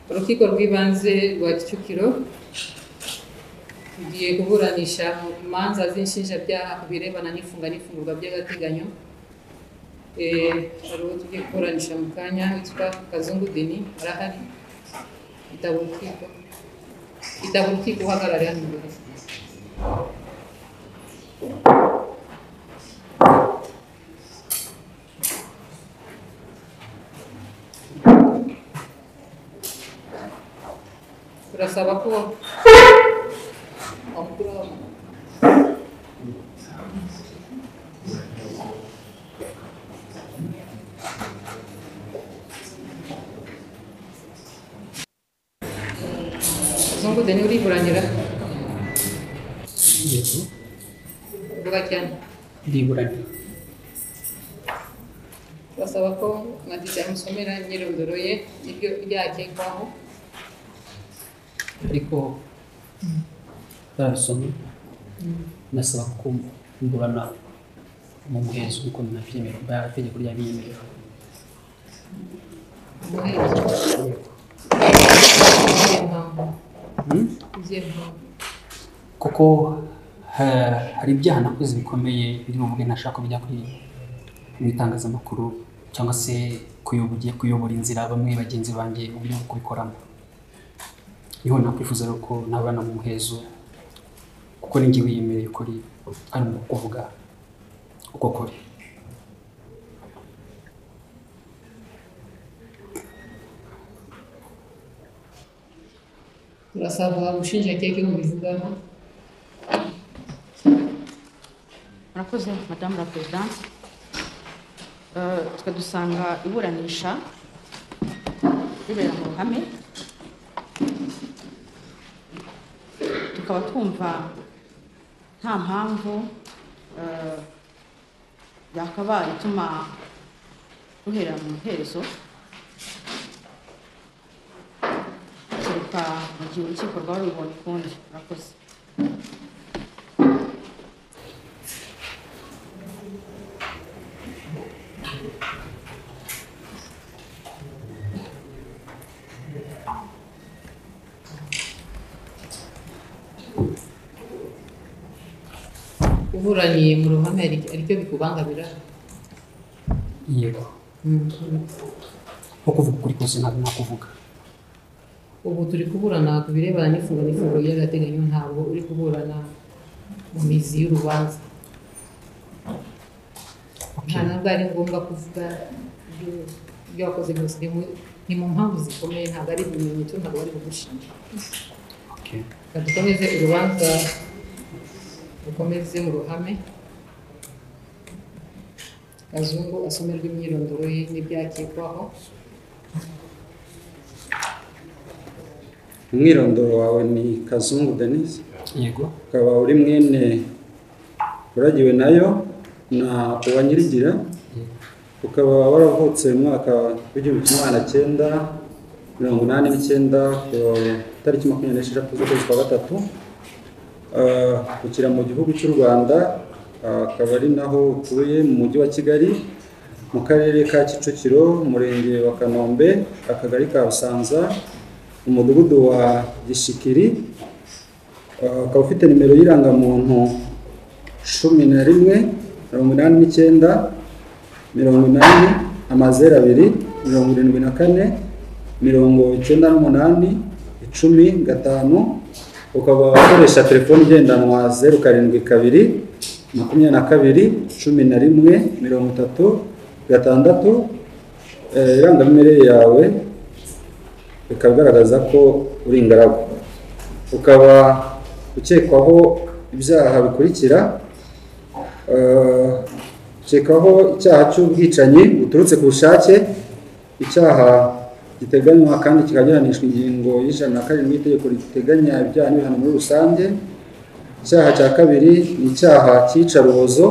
urukiko rw'ibanze rwa Kicukiro tugiye kuburanisha mu manza z'inshinjabyaha ku birebana n'ifunga n'ifungurwa by'agateganyo Eh, hari uwo tugiye kuburanisha mu kanya witwa Kazungu Deni arahari yitaba urukiko yitaba urukiko uhagarare hano imbere turasaba ko wamukuru w'amaguru Kazungu Deni uriburanira yego vuga cyane ndiburana basaba ko madisi amusomera imyirondoro ye n'ibyo byakekwaho ariko barasoma nasaba kumburana mu muhezo nk'uko nabyemera bwa tegeko ryabyemerera umuhezo izihe mpamvu Hmm? izihe mpamvu kuko ha- hari ibyaha nakoze bikomeye biri mu bwe ntashaka bijya kuri mu itangazamakuru cyangwa se kuyoboye kuyobora inzira bamwe bagenzi banjye uburyo bwo kubikoramo niho nakwifuza rero ko nabana mu muhezo kuko ninjye wiyemereye ukuri ari mu kuvuga uko kuri turasaba ubushinjacyaha ko bubivugaho murakoze madamu la perezidanse twe dusanga iburanisha ribera mu ruhame tukaba twumva nta mpamvu eh, yakabaye ituma ruhera mu iherezo kereka mu gihe urukiko rwaba rubibonye ukundi murakoze uburaniye mu ruhame hari- hari icyo bikubangamira yego nko kuvuga ukuri kose ntabwo nakuvuga ubu turi kuburana ku birebana n'ifunga n'ifungo ry'agateganyo ntabwo uri kuburana mu mizi y'urubanza nta nabwo ari ngombwa kuvuga ibyo- ibyo wakoze byose ni mu- ni mu mpamvu zikomeye ntabwo ari ibimenyetso ntabwo bari kugushinja Okay. Reka dukomeze urubanza rukomeze mu ruhame kazungu asomerwa imyirondoro ye n'ibyakekwaho umwirondoro wawe ni kazungu denise yego ukaba uri mwene uragiwe nayo na uwanyirigira ukaba waravutse mu mwaka w'igihumbi kimwe magana cyenda mirongo inani n'icyenda ku itariki makumyabiri n'esheshatu z'ukwezi kwa gatatu Ah, ukira mu gihugu cy'u rwanda ah, akaba ari naho utuye mu mujyi wa kigali mu karere ka kicukiro umurenge wa kanombe akagari ka busanza umudugudu wa gishikiri Uh, ukaba ufite nimero y'irangamuntu cumi na rimwe mirongo inani n'icyenda mirongo inani amazeru abiri mirongo irindwi na kane mirongo icyenda n'umunani icumi gatanu ukaba ukoresha telefoni igendanwa zeru karindwi kabiri makumyabiri na kabiri cumi na rimwe mirongo itatu gatandatu Eh, irangamimerere yawe ikaba igaragaza ko uri ingaragu ukaba ukekwaho ibyaha bikurikira Eh, ukekwaho icyaha cy'ubwicanyi buturutse ku bushake icyaha giteganywa kandi kikaba gihanishwa ingingo y'ijana na karindwi y'itegeko riteganya ibyaha n'ibihano muri rusange icyaha cya kabiri ni icyaha cy'iyicarubozo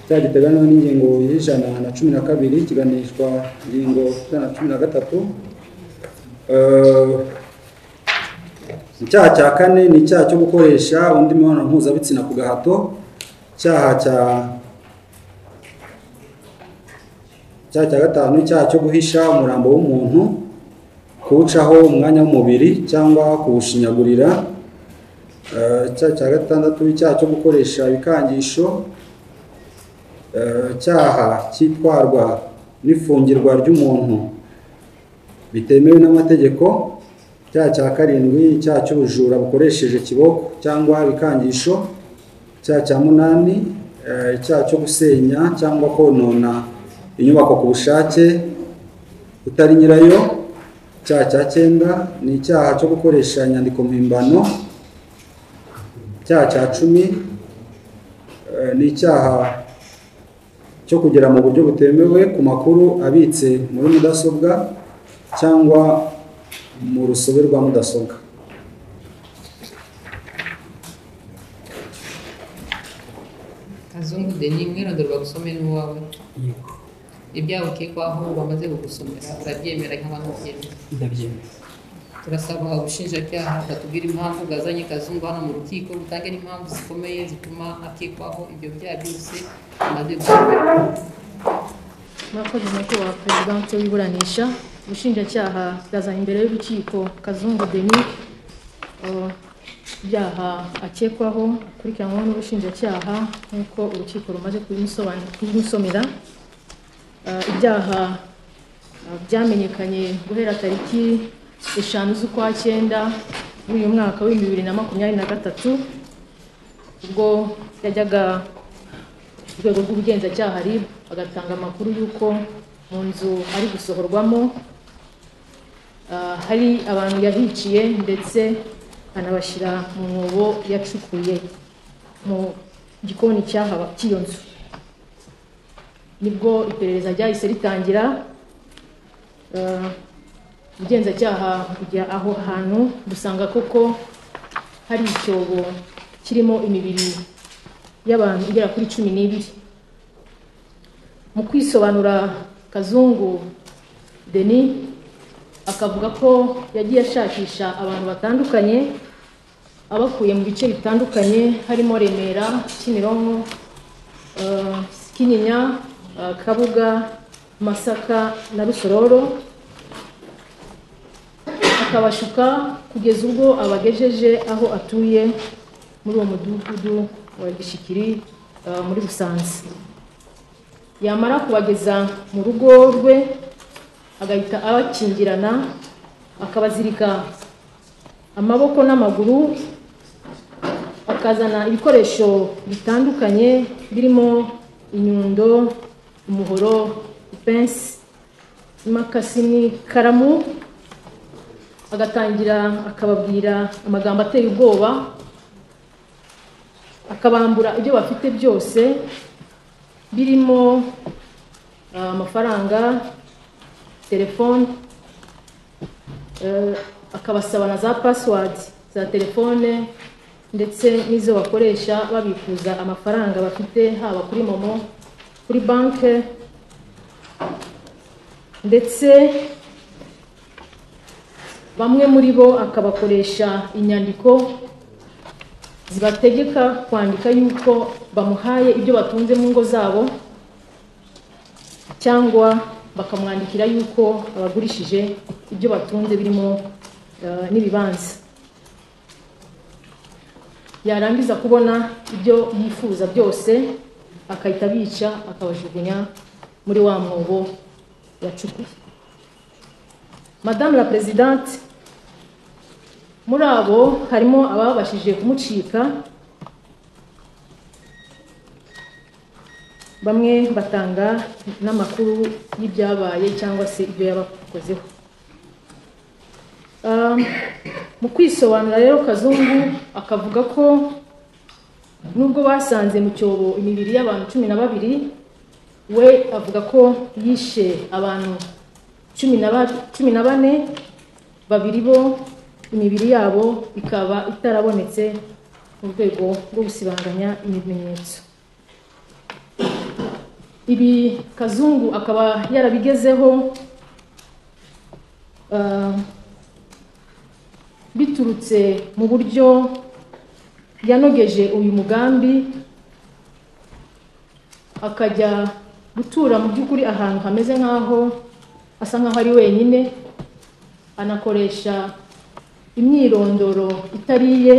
icyaha giteganywa n'ingingo y'ijana na cumi na kabiri kiganishwa ingingo y'ijana na cumi na gatatu Eh, icyaha cya kane ni icyaha cyo gukoresha undi mibonano mpuzabitsina ku gahato icyaha cya icyaha cya gatanu ni icyaha cyo guhisha umurambo w'umuntu ku kuwucaho umwanya w'umubiri cyangwa kuwushinyagurira Eh, icyaha cya gatandatu icyaha cyo gukoresha ibikangisho Eh, icyaha cyitwarwa n'ifungirwa ry'umuntu bitemewe n'amategeko icyaha cya karindwi icyaha cy'ubujura bukoresheje kiboko cyangwa ibikangisho icyaha cya munani eh, icyaha cyo gusenya cyangwa konona inyubako ku bushake utari nyirayo icyaha cya cyenda ni icyaha cyo gukoresha inyandiko mpimbano icyaha cya cumi eh, ni icyaha cyo kugera mu buryo butemewe ku makuru abitse muri mudasobwa cyangwa mu rusobe rwa mudasobwa kazungu deni mwirondorwa gusome n'uwawe yego ibyawe ukekwaho bamaze kugusomera urabyemera cyangwa ntubyemera ndabyemera turasaba ubushinjacyaha batubwira impamvu bwazanye kazungu hano mu rukiko butange n'impamvu zikomeye zituma akekwaho ibyo byaha byose amaze gusomera Murakoze nyakubahwa perezidansi w'iburanisha ubushinjacyaha bwazanye imbere y'urukiko kazungu denis eh, ibyaha akekwaho akurikiranwaho n'ubushinjacyaha nk'uko urukiko rumaze kubimusobanura- kubimusomera Eh, ibyaha eh, byamenyekanye guhera tariki eshanu z'ukwa cyenda w'uyu mwaka w'ibihumbi bibiri na makumyabiri na gatatu ubwo yajyaga urwego rw'ubugenzacyaha RIB agatanga amakuru y'uko mu nzu ari gusohorwamo ah, hari abantu yahiciye ndetse anabashyira mu mwobo yacukuye mu gikoni cy'ahaba cy'iyo nzu nibwo iperereza ryahise ritangira ah, ubugenzacyaha bujya aho hantu busanga koko hari icyobo kirimo imibiri y'abantu igera kuri cumi n'ibiri mu kwisobanura kazungu deni akavuga ko yagiye ashakisha abantu batandukanye abakuye mu bice bitandukanye harimo remera kimironko eh, kinyinya eh, kabuga masaka na rusororo akabashuka kugeza ubwo abagejeje aho atuye muri uwo mudugudu wa gishikiri eh, muri busanza yamara kubageza mu rugo rwe agahita abakingirana akabazirika amaboko n'amaguru akazana ibikoresho bitandukanye birimo inyundo umuhoro ipensi imakasi n'ikaramu agatangira akababwira amagambo ateye ubwoba akabambura ibyo bafite byose birimo ah, amafaranga telefone eh, akabasaba na za password za telefone ndetse n'izo bakoresha babikuza amafaranga bafite haba kuri momo kuri banki ndetse bamwe muri bo akabakoresha inyandiko zibategeka kwandika yuko bamuhaye ibyo batunze mu ngo zabo cyangwa bakamwandikira yuko abagurishije ibyo batunze birimo eh, n'ibibanza yarangiza kubona ibyo yifuza byose akahita abica akabajugunya muri wa mwobo yacukuye Madame la Présidente, muri abo harimo ababashije kumucika bamwe batanga n'amakuru y'ibyabaye cyangwa se ibyo yabakozeho Um, mu kwisobanura rero kazungu akavuga ko nubwo basanze mu cyobo imibiri y'abantu cumi na babiri we avuga ko yishe abantu cumi na ba- cumi na bane babiri bo imibiri yabo ikaba itarabonetse mu rwego rwo gusibanganya ibimenyetso ibi kazungu akaba yarabigezeho ah, biturutse mu buryo yanogeje uyu mugambi akajya gutura mu by'ukuri ahantu hameze nk'aho asa nk'aho ari wenyine anakoresha imyirondoro itari iye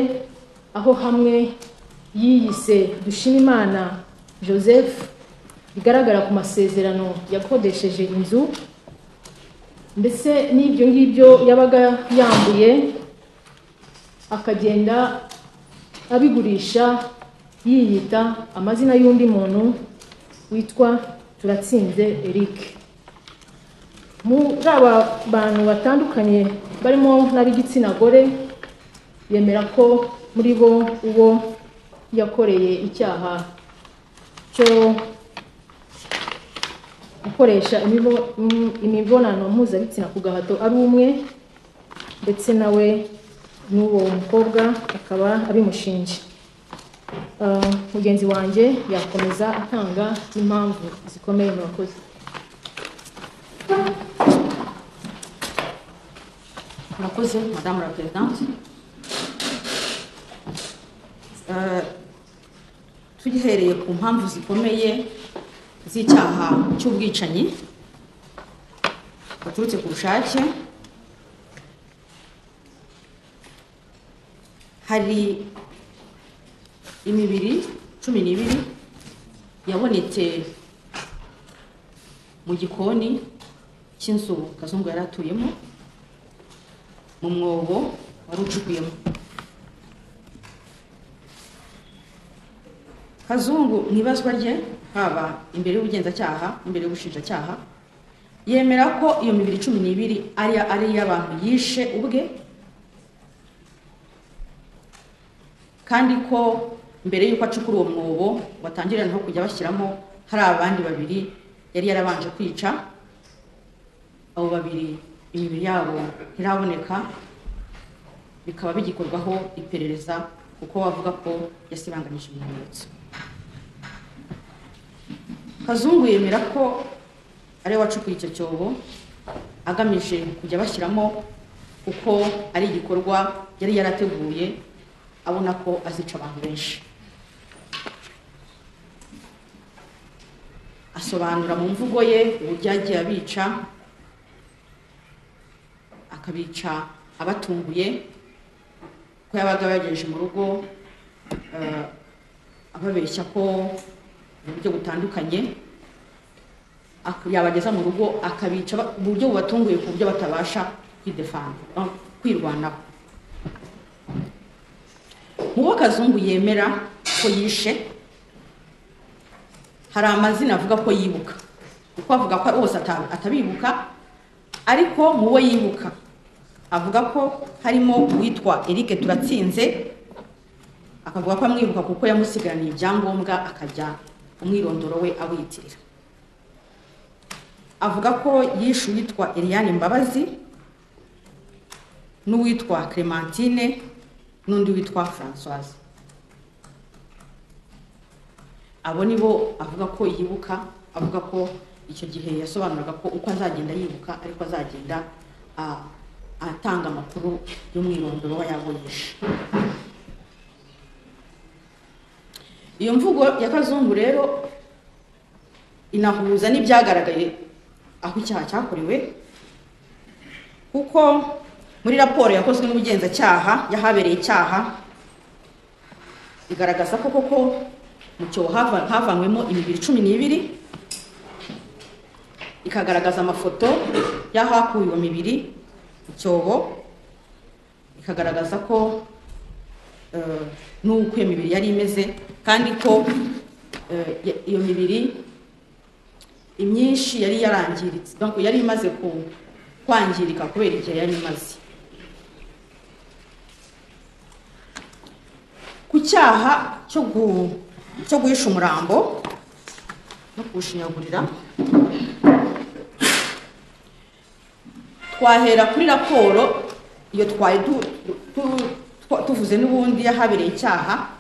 aho hamwe yiyise dushimimana joseph bigaragara ku masezerano yakodesheje inzu ndetse n'ibyo ngibyo yabaga yambuye akagenda abigurisha yiyita amazina y'undi muntu witwa turatsinze eric muri aba bantu batandukanye barimo n'ab'igitsina gore yemera ko muri bo uwo yakoreye icyaha cyo gukoresha imibo- im- imibonano mpuzabitsina ku gahato ari umwe ndetse nawe n'uwo mukobwa akaba abimushinje Ah, mugenzi wanjye yakomeza atanga impamvu zikomeye murakoze murakoze madamu la perezidante Eh, tugihereye ku mpamvu zikomeye z'icyaha cy'ubwicanyi buturutse ku bushake hari imibiri cumi n'ibiri yabonetse mu gikoni cy'inzu kazungu yari atuyemo mu mwobo wari ucukuyemo kazungu mu ibazwa rye haba imbere y'ubugenzacyaha imbere y'ubushinjacyaha yemera ko iyo mibiri cumi n'ibiri ari ari iy'abantu yishe ubwe kandi ko mbere y'uko acukura uwo mwobo watangiranaho kujya bashyiramo hari abandi babiri yari yarabanje kwica abo babiri imibiri yabo ntiraboneka bikaba bigikorwaho iperereza kuko bavuga ko yasibanganyije ibimenyetso kazungu yemera ko ariwe wacukuye icyo cyobo agamije kujya bashyiramo kuko ari igikorwa yari yarateguye abona ko azica abantu benshi asobanura mu mvugo ye uburyo yagiye abica akabica abatunguye ko yabaga yagejeje mu rugo eh, ababeshya ko mu buryo butandukanye ak- yabageza mu rugo akabica ba- mu buryo bubatunguye ku buryo batabasha kwidefanda ah, kwirwanaho mu bo kazungu yemera ko yishe hari amazina avuga ko yibuka kuko avuga ko bose ata- atabibuka ariko mu bo yibuka avuga ko harimo uwitwa Eric Turatsinze akavuga ko amwibuka kuko yamusigaraniye ibyangombwa akajya umwirondoro we awiyitirira avuga ko yishe uwitwa Eliane Mbabazi n'uwitwa Clementine n'undi witwa Françoise abo ni bo avuga ko yibuka avuga ko icyo gihe yasobanuraga ko uko azagenda yibuka ariko azagenda ah, atanga amakuru y'umwirondoro w'ayabonesha iyo mvugo ya kazungu rero inahuza n'ibyagaragaye aho icyaha cyakorewe kuko muri raporo yakozwe n'ubugenzacyaha y'ahabereye icyaha igaragaza ko koko mu cyobo hava- havanywemo imibiri cumi n'ibiri ikagaragaza amafoto y'ahakuwe iyo mibiri mu cyobo ikagaragaza ko eh, n'uko iyo mibiri yari imeze kandi ko eh, ya- iyo mibiri imyinshi yari yarangiritse donc yari imaze ku- kwangirika kubera igihe yari imaze ku cyaha cyo gu- cyo guhisha umurambo no kuwushinyagurira twahera kuri raporo iyo twari du- du- twa- tuvuze n'ubundi yahabereye icyaha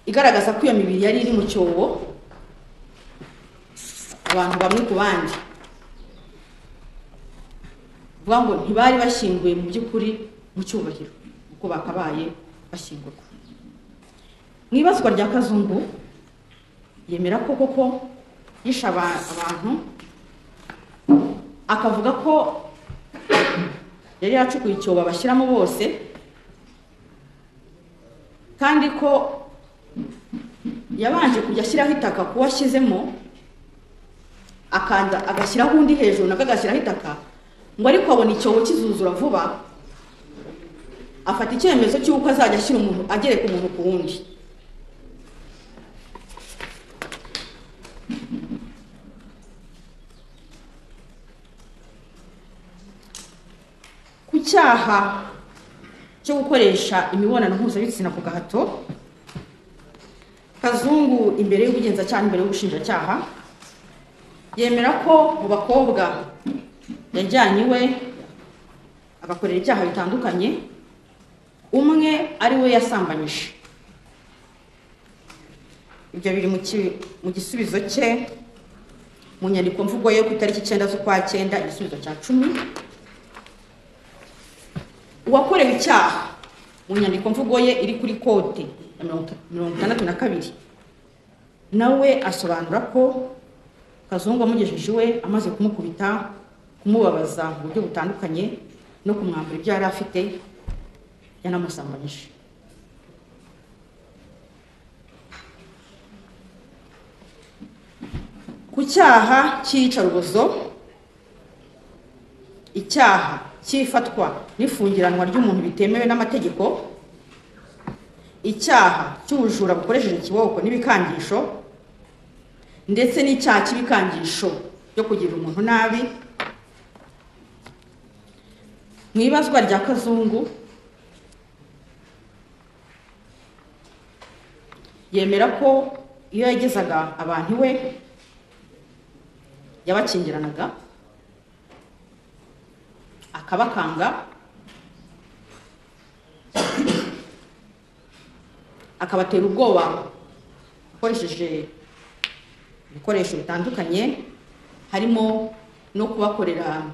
igaragaza ko iyo mibiri yari iri mu cyobo abantu bamwe ku bandi vuga ngo ntibari bashyinguye mu by'ukuri mu cyubahiro kuko bakabaye bashyingurwa mu ibazwa rya kazungu yemera ko koko yishe aba- abantu akavuga ko yari yaracukuye icyobo bashyiramo bose kandi ko yabanje kujya ashyiraho itaka kuwo ashyizemo akanda agashyiraho undi hejuru nabwo agashyiraho itaka ngo ariko abona icyobo kizuzura vuba afata icyemezo cy'uko azajya ashyira umuntu agereka umuntu ku wundi ku cyaha cyo gukoresha imibonano mpuzabitsina ku gahato kazungu imbere y'ubugenzacyaha imbere y'ubushinjacyaha yemera ko mu bakobwa yajyanye iwe agakorera ibyaha bitandukanye umwe ari we yasambanyije ibyo biri mu ki- mu gisubizo cye mu nyandiko mvugo yo ku itariki icyenda z'ukwa cyenda igisubizo cya cumi uwakorewe icyaha mu nyandiko mvugo ye iri kuri kote ya mirongo ita- mirongo itandatu na kabiri nawe asobanura ko kazungu amugejeje iwe amaze kumukubita kumubabaza mu buryo butandukanye no kumwambura ibyo yari afite yanamusambanyije ku cyaha cy'iyicarubozo icyaha cy'ifatwa n'ifungiranwa ry'umuntu bitemewe n'amategeko icyaha cy'ubujura bukoresheje ikiboko n'ibikangisho ndetse n'icyaha cy'ibikangisho byo kugirira umuntu nabi mu ibazwa rya kazungu yemera ko iyo yagezaga abantu iwe yabakingiranaga akabakanga akabatera ubwoba akoresheje ibikoresho bitandukanye harimo no kubakorera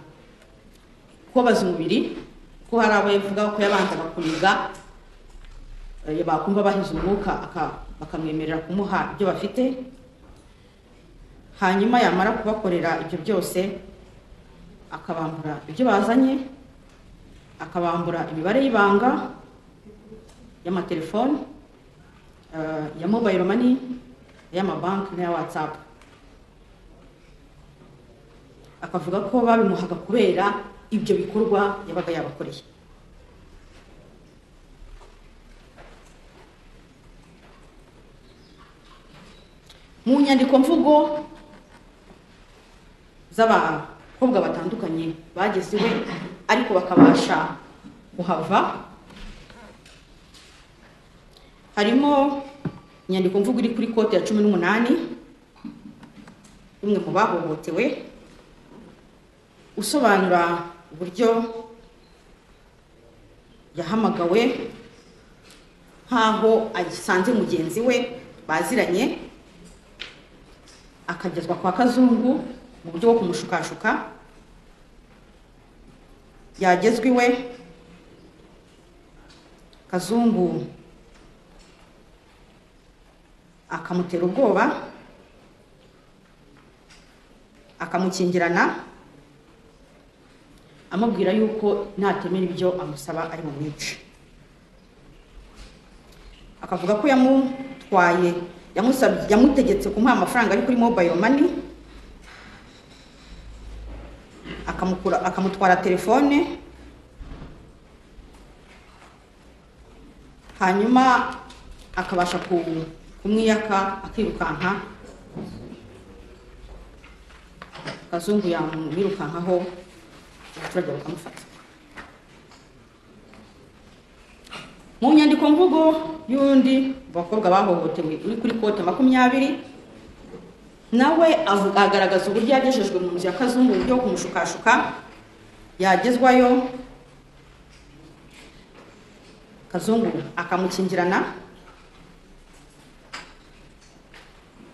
kubabaza umubiri ko hari abo yavuga ko yabanzaga kuniga eh, bakumva bahize umwuka aka- bakamwemerera kumuha ibyo bafite hanyuma yamara kubakorera ibyo byose akabambura ibyo bazanye akabambura imibare y'ibanga y'amatelefone eh, ya mobile money y'amabanki n'aya whatsapp akavuga ko babimuhaga kubera ibyo bikorwa yabaga yabakoreye mu nyandiko mvugo z'abakobwa batandukanye bageze iwe ariko bakabasha kuhava harimo inyandiko mvugo iri kuri kote ya cumi n'umunani umwe mu bahohotewe usobanura uburyo yahamagawe nk'aho asanze mugenzi we baziranye akagezwa kwa kazungu mu buryo bwo kumushukashuka yagezwa iwe kazungu akamutera ubwoba akamukingirana amubwira yuko natemera ibyo amusaba ari bumwice akavuga ko yamutwaye yamusabye yamutegetse kumuha amafaranga ari kuri mobile money akamukura akamutwara telefone hanyuma akabasha ku- kumwiyaka akirukanka kazungu yamwirukankaho abaturage bakamufata mu nyandiko mvugo y'undi mu bakobwa bahohotewe uri kuri kote makumyabiri nawe avu- agaragaza uburyo yagejejwe mu nzu ya kazungu uburyo bwo kumushukashuka yagezwayo kazungu akamukingirana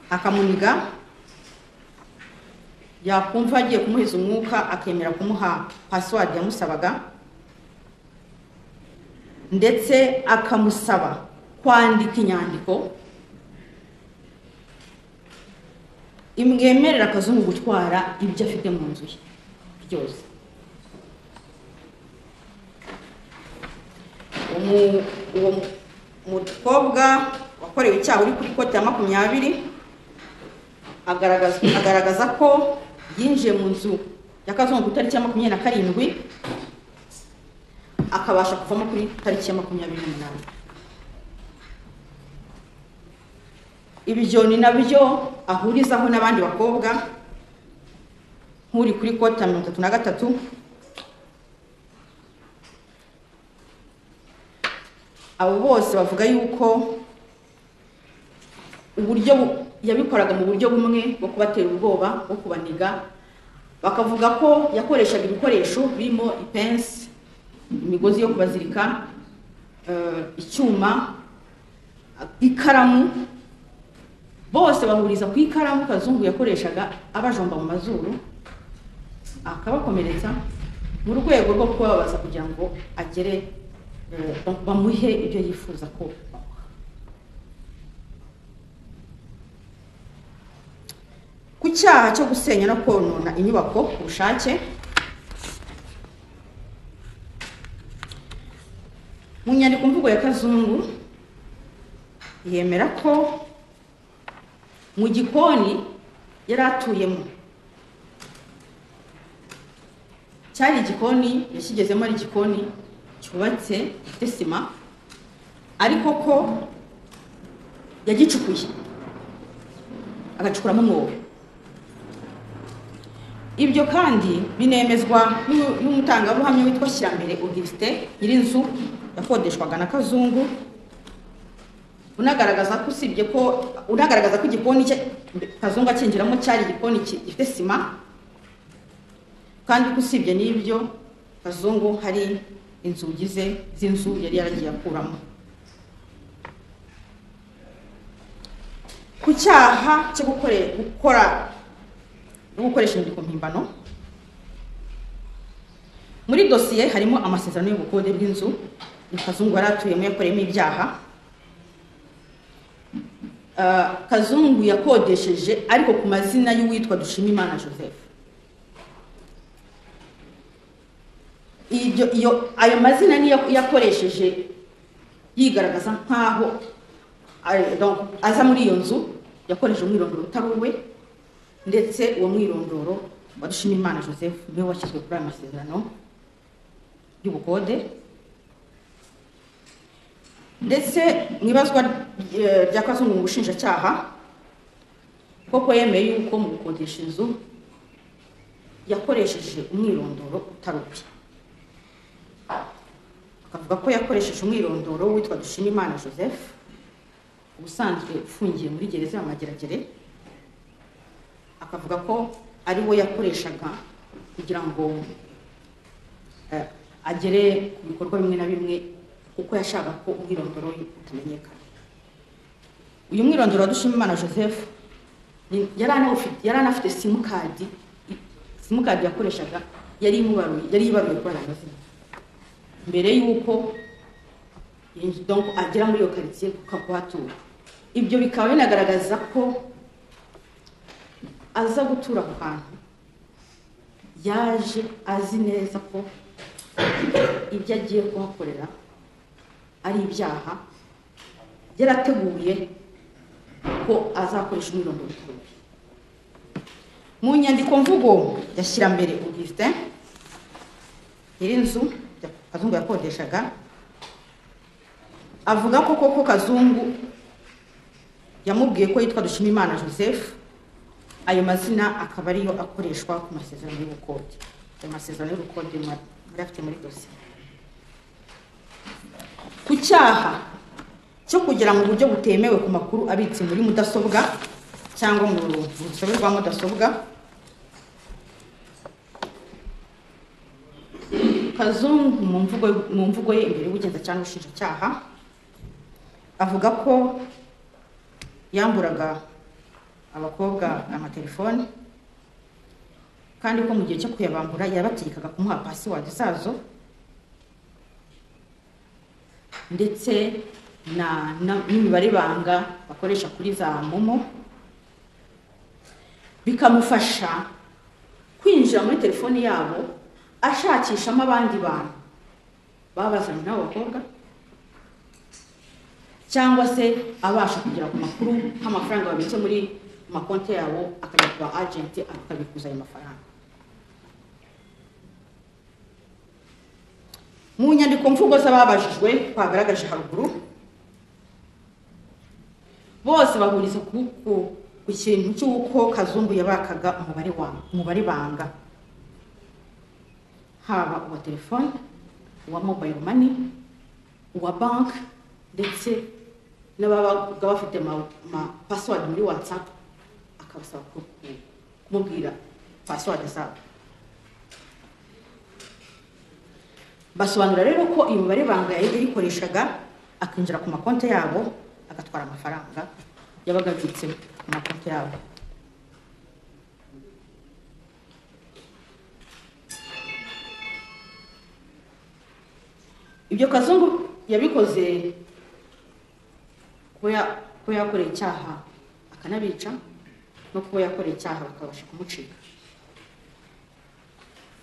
akamuniga yakumva agiye kumuhiza umwuka akemera kumuha pasiwadi yamusabaga ndetse akamusaba kwandika inyandiko imwemerera akazungu gutwara ibyo afite mu nzu ye byose mu- uwo mukobwa wakorewe icyaha uri kuri koti ya makumyabiri agaragaza agaragaza ko yinjiye mu nzu ya kazungu ku itariki ya makumyabiri na karindwi akabasha kuvamo kuri tariki ya makumyabiri n'umunani ibyo ni nabyo ahurizaho n'abandi bakobwa nk'uri kuri kota mirongo itatu na gatatu abo bose bavuga yuko uburyo bu- yabikoraga mu buryo bumwe bwo kubatera ubwoba bwo kubaniga bakavuga ko yakoreshaga ibikoresho birimo ipensi imigozi yo kubazirika eh, icyuma ikaramu bose bahuriza ku ikaramu kazungu yakoreshaga abajomba mu mazuru akabakomeretsa mu rwego rwo kubabaza kugira ngo agere eh, bamuhe ibyo yifuza ko bamuha ku cyaha cyo gusenya no konona inyubako ku bushake mu nyandiko mvugo ya kazungu yemera ko mu gikoni yari atuyemo cyari igikoni yakigezemo ari igikoni cyubatse gifite sima ariko ko yagicukuye agacukuramo umwobo ibyo kandi binemezwa n'u- n'umutangabuhamya witwa shyirambere augustin nyirinzu yakodeshwaga na kazungu unagaragaza ko usibye ko unagaragaza ko igikoni cye kazungu akinjiramo cyari igikoni ki- gifite sima kandi ko usibye n'ibyo kazungu hari inzugi ze z'inzu yari yaragiye akuramo ku cyaha cyo gukore- gukora no gukoresha inyandiko mpimbano muri dosiye harimo amasezerano y'ubukode bw'inzu ni kazungu yari atuyemo yakoreyemo ibyaha Uh, kazungu yakodesheje ariko ku mazina y'uwitwa dushimimana joseph Ibyo- iyo- ayo mazina niyo yakoresheje yigaragaza nk'aho ari- donc, aza muri iyo nzu yakoresheje umwirondoro utari uwe ndetse uwo mwirondoro wa dushimimana joseph niwe washyizwe kuri ayo masezerano y'ubukode ndetse mu ibazwa eh, rya kazungu mu bushinjacyaha koko yemeye yuko mu gukodesha inzu yakoresheje umwirondoro utari uwe akavuga ko yakoresheje umwirondoro witwa dushimimana joseph ubusanzwe ufungiye muri gereza ya mageragere akavuga ko ari wo yakoreshaga kugira ngo eh, agere ku bikorwa bimwe na bimwe kuko yashakaga ko umwirondoro we utamenyekana uyu mwirondoro wa dushimimana joseph ni- yari anawufite- yari anafite simukadi simukadi yakoreshaga yari imubaruye yari ibaruye kuri aya mazina mbere y'uko yinji- donc agera muri iyo karitsiye kuhatura ibyo bikaba binagaragaza ko aza gutura aho hantu yaje azi neza ko ibyo agiye kuhakorera ari ibyaha yarateguye ko azakoresha umwirondoro utuje mu nyandiko mvugo ya shyirambere augustin nyirinzu ya- kazungu yakodeshaga avuga ko koko kazungu yamubwiye ko yitwa dushimimana joseph ayo mazina akaba ariyo akoreshwa ku masezerano y'ubukode ayo masezerano y'ubukode mu- yari afite muri dosiye ku cyaha cyo kugera mu buryo butemewe ku makuru abitse muri mudasobwa cyangwa mu rusobe rwa mudasobwa kazungu mu mvugo mu mvugo ye imbere y'ubugenzacyaha n'ubushinjacyaha avuga ko yamburaga abakobwa amatelefone kandi ko mu gihe cyo kuyabambura yabategekaga kumuha pasiwadi zazo ndetse na na- n'imibare banga bakoresha kuri za momo bikamufasha kwinjira muri telefoni yabo ashakishamo abandi bantu babazanye n'abo bakobwa cyangwa se abasha kugera ku makuru nk'amafaranga babitse muri makonti yabo akajya ku ba agenti akabikuza ayo mafaranga mu nyandiko mvugo z'ababajijwe twagaragaje haruguru bose bahuriza ku ku- ku kintu cy'uko kazungu yabakaga umubare wa umubare banga haba uwa telefone uwa mobayiro mani uwa banki ndetse n'ababaga bafite ma, ma password muri whatsapp akabasaba ku- ku- kumubwira password zabo basobanura rero ko iyo mibare banga yari yarikoreshaga akinjira ku makonti yabo agatwara amafaranga yabaga abitse ku makonti yabo ibyo kazungu yabikoze kuba ya- kuba yakoreye icyaha akanabica no kuba yakoreye icyaha bakabasha kumucika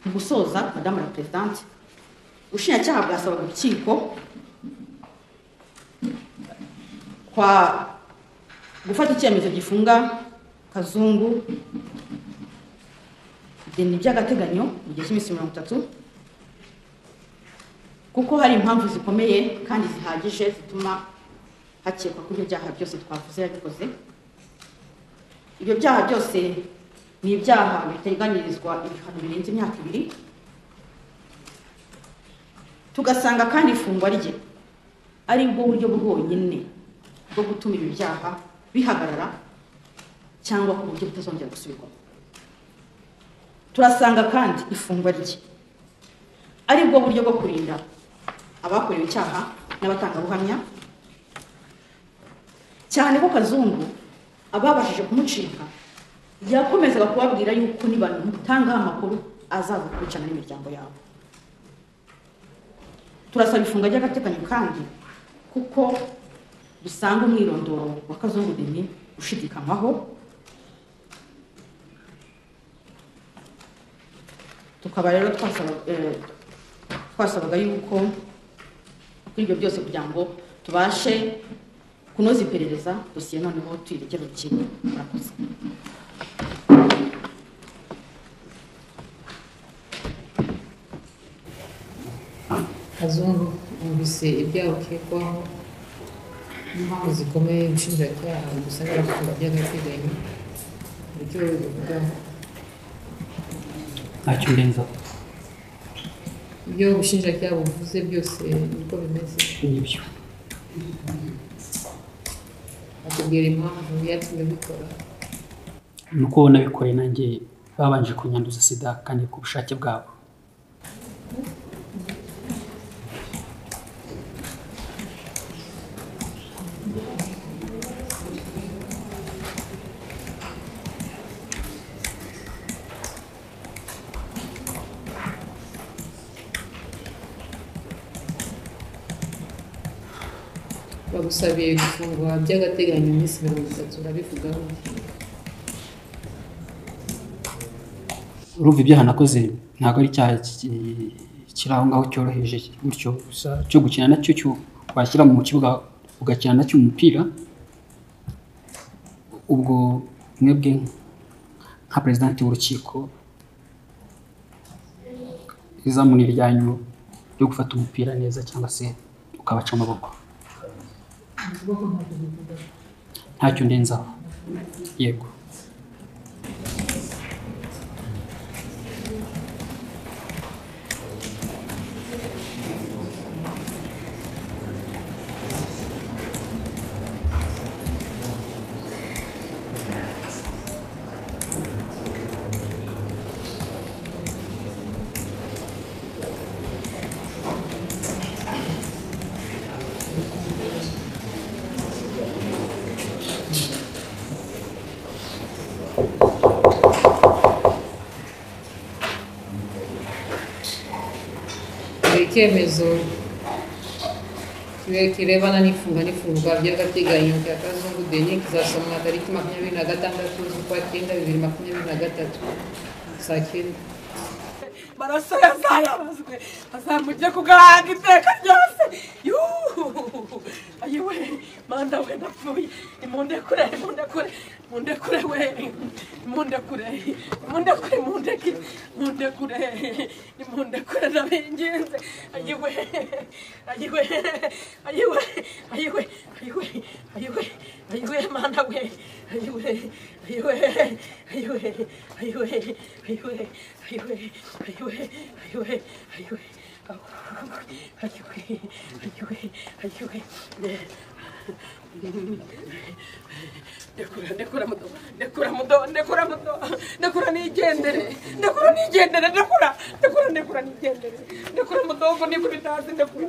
mu gusoza madamu la perezidante ubushinjacyaha bwasabaga urukiko kwa gufata icyemezo gifunga kazungu deni by'agateganyo mu gihe cy'iminsi mirongo itatu kuko hari impamvu zikomeye kandi zihagije zituma hakekwa ko ibyo byaha byose twavuze yabikoze ibyo byaha byose ni ibyaha biteganyirizwa ibihano birenze imyaka ibiri tugasanga kandi ifungwa rye ari bwo buryo bwonyine bwo gutuma ibi byaha bihagarara cyangwa ku buryo butazongera gusubirwamo turasanga kandi ifungwa rye ari bwo buryo bwo kurinda abakorewe icyaha n'abatangabuhamya cyane ko kazungu ababashije kumucika yakomezaga kubabwira yuko nibamutanga amakuru azaza kwicana n'imiryango yabo turasaba ifunga ry'agateganyo kandi kuko dusanga umwirondoro wa kazungu deni ushidikanywaho tukaba rero twasaba- eh, twasabaga yuko kuri ibyo byose kugira ngo tubashe kunoza iperereza dosiye noneho tuyirekera urukiko murakoze kazungu numvise ibyaha ukekwaho n'impamvu zikomeye ubushinjacyaha bugusabira gufunga by'agateganyo icyo bivugaho ntacyo mbenzaho ibyo ubushinjacyaha buvuze byose niko bimeze nibyo bakubwira impamvu yatumye ubikora ni uko nabikoreye nanjye babanje kunyanduza sida kandi ku bushake bwabo bagusabiye gufungwa by'agateganyo iminsi mirongo itatu urabivugaho urumva ibyaha nakoze ntabwo ari icyaha ki- kiri aho ngaho cyoroheje gutyo gusa cyo gukina nacyo cyo- washyira mu kibuga ugakina nacyo umupira ubwo mwebwe nka perezidanti w'urukiko izamuni ryanyu ryo gufata umupira neza cyangwa se ukabaca amaboko ntacyo ndenzaho yego hari icyemezo kibe- kirebana n'ifunga n'ifungwa by'agateganyo cya kazungu deni kizasomwa tariki makumyabiri na gatandatu z'ukwa cyenda bibiri makumyabiri na gatatu saa cyenda amaraso yazayabazwe azamujye kugaranga iteka ryose yuhu ayi we manda we napfuye nimundekure nimundekure mundekure we nimundekure nimundekure mundeke mundekure nimundekure ndabinginze ayi we ayi we ayi we ayi we ayi we ayi we ayi we manda we ayi we ayi we ayi we ayi we ayi we ayi we ayi we ayi we ayi we ndekura nigendere ndekura nigendere ndekura ndekura ndekura nigendere ndekura mudogo nikuri ndazi ndekura